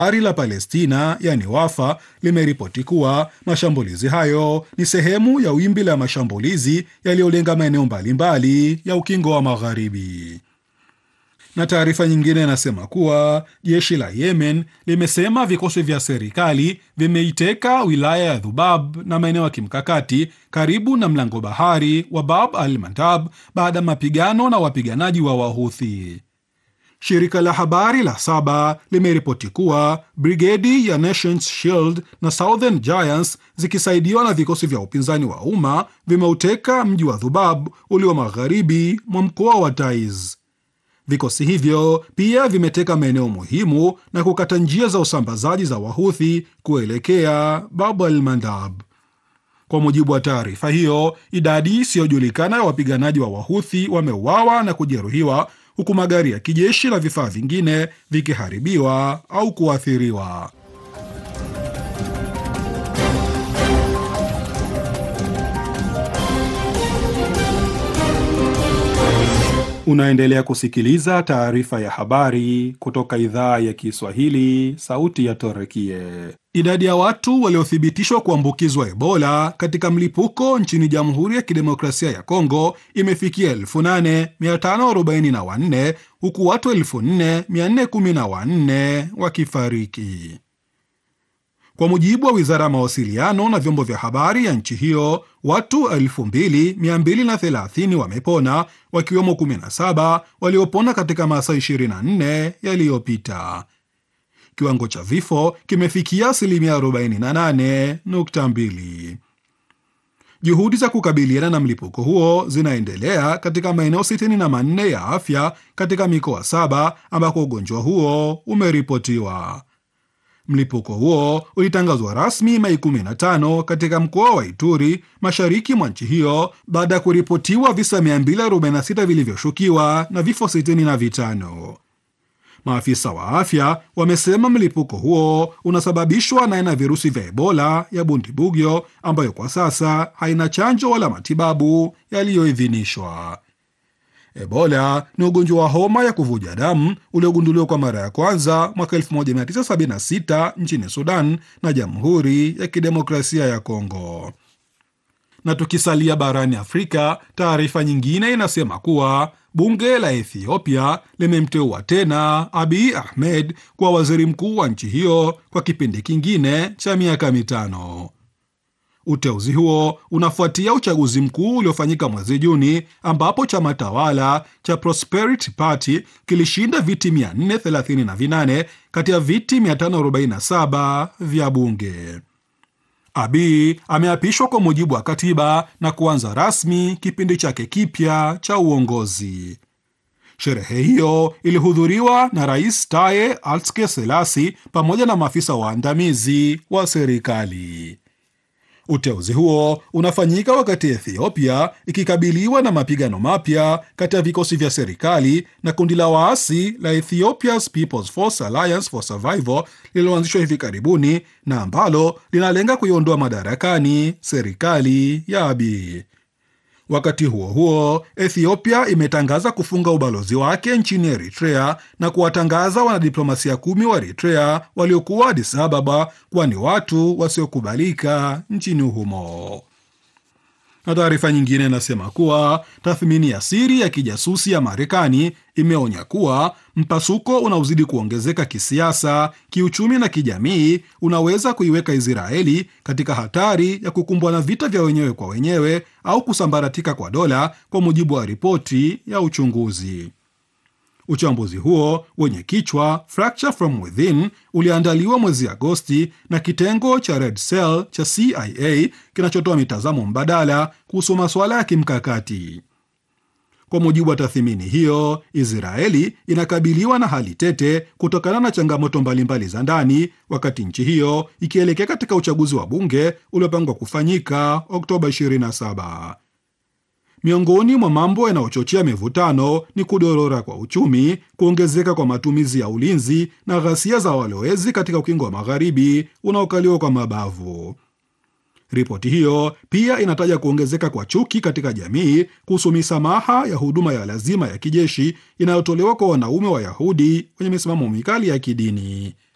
Habari la Palestina yani Wafa limeripoti kuwa mashambulizi hayo ni sehemu ya wimbi la mashambulizi yaliyolenga maeneo mbalimbali ya ukingo wa Magharibi. Na taarifa nyingine inasema kuwa jeshi la Yemen limesema vikosi vya serikali vimeiteka wilaya ya Dhubab na maeneo ya kimkakati karibu na mlango bahari wa Bab al Mandab baada ya mapigano na wapiganaji wa Wahuthi. Shirika la habari la Saba limeripoti kuwa brigedi ya Nations Shield na Southern Giants zikisaidiwa na vikosi vya upinzani wa umma vimeuteka mji wa Dhubab ulio magharibi mwa mkoa wa Taiz. Vikosi hivyo pia vimeteka maeneo muhimu na kukata njia za usambazaji za Wahuthi kuelekea Bab al Mandab. Kwa mujibu wa taarifa hiyo, idadi isiyojulikana ya wapiganaji wa Wahuthi wameuawa na kujeruhiwa huku magari ya kijeshi na vifaa vingine vikiharibiwa au kuathiriwa. Unaendelea kusikiliza taarifa ya habari kutoka idhaa ya Kiswahili, sauti ya Torekie. Idadi ya watu waliothibitishwa kuambukizwa Ebola katika mlipuko nchini Jamhuri ya Kidemokrasia ya Kongo imefikia 8544 huku watu 4414 wakifariki. Kwa mujibu wa wizara ya mawasiliano na vyombo vya habari ya nchi hiyo, watu 2230 wamepona, wakiwemo 17 waliopona katika masaa 24 yaliyopita. Kiwango cha vifo kimefikia asilimia 48.2. Juhudi za kukabiliana na mlipuko huo zinaendelea katika maeneo 64 ya afya katika mikoa saba ambako ugonjwa huo umeripotiwa. Mlipuko huo ulitangazwa rasmi Mei 15 katika mkoa wa Ituri, mashariki mwa nchi hiyo, baada ya kuripotiwa visa 246 vilivyoshukiwa na vifo 65. Maafisa wa afya wamesema mlipuko huo unasababishwa na aina ya virusi vya Ebola ya Bundibugyo ambayo kwa sasa haina chanjo wala matibabu yaliyoidhinishwa. Ebola ni ugonjwa wa homa ya kuvuja damu uliogunduliwa kwa mara ya kwanza mwaka 1976 nchini Sudan na Jamhuri ya Kidemokrasia ya Kongo. Na tukisalia barani Afrika, taarifa nyingine inasema kuwa bunge la Ethiopia limemteua tena Abiy Ahmed kuwa waziri mkuu wa nchi hiyo kwa kipindi kingine cha miaka mitano. Uteuzi huo unafuatia uchaguzi mkuu uliofanyika mwezi Juni ambapo chama tawala cha Prosperity Party kilishinda viti 438 kati ya viti 547 vya bunge. Abiy ameapishwa kwa mujibu wa katiba na kuanza rasmi kipindi chake kipya cha uongozi. Sherehe hiyo ilihudhuriwa na Rais Taye Atske Selasi pamoja na maafisa waandamizi wa serikali. Uteuzi huo unafanyika wakati Ethiopia ikikabiliwa na mapigano mapya kati ya vikosi vya serikali na kundi la waasi la Ethiopia's People's Force Alliance for Survival lililoanzishwa hivi karibuni na ambalo linalenga kuiondoa madarakani serikali ya Abiy. Wakati huo huo, Ethiopia imetangaza kufunga ubalozi wake nchini Eritrea na kuwatangaza wanadiplomasia kumi wa Eritrea waliokuwa Addis Ababa kuwa ni watu wasiokubalika nchini humo. Na taarifa nyingine inasema kuwa tathmini ya siri ya kijasusi ya Marekani imeonya kuwa mpasuko unaozidi kuongezeka kisiasa, kiuchumi na kijamii unaweza kuiweka Israeli katika hatari ya kukumbwa na vita vya wenyewe kwa wenyewe au kusambaratika kwa dola, kwa mujibu wa ripoti ya uchunguzi. Uchambuzi huo wenye kichwa Fracture from Within uliandaliwa mwezi Agosti na kitengo cha Red Cell cha CIA kinachotoa mitazamo mbadala kuhusu masuala ya kimkakati. Kwa mujibu wa tathmini hiyo, Israeli inakabiliwa na hali tete kutokana na changamoto mbalimbali za ndani, wakati nchi hiyo ikielekea katika uchaguzi wa bunge uliopangwa kufanyika Oktoba 27. Miongoni mwa mambo yanayochochea mivutano ni kudorora kwa uchumi, kuongezeka kwa matumizi ya ulinzi na ghasia za walowezi katika ukingo wa magharibi unaokaliwa kwa mabavu. Ripoti hiyo pia inataja kuongezeka kwa chuki katika jamii kuhusu misamaha ya huduma ya lazima ya kijeshi inayotolewa kwa wanaume Wayahudi wenye misimamo mikali ya kidini.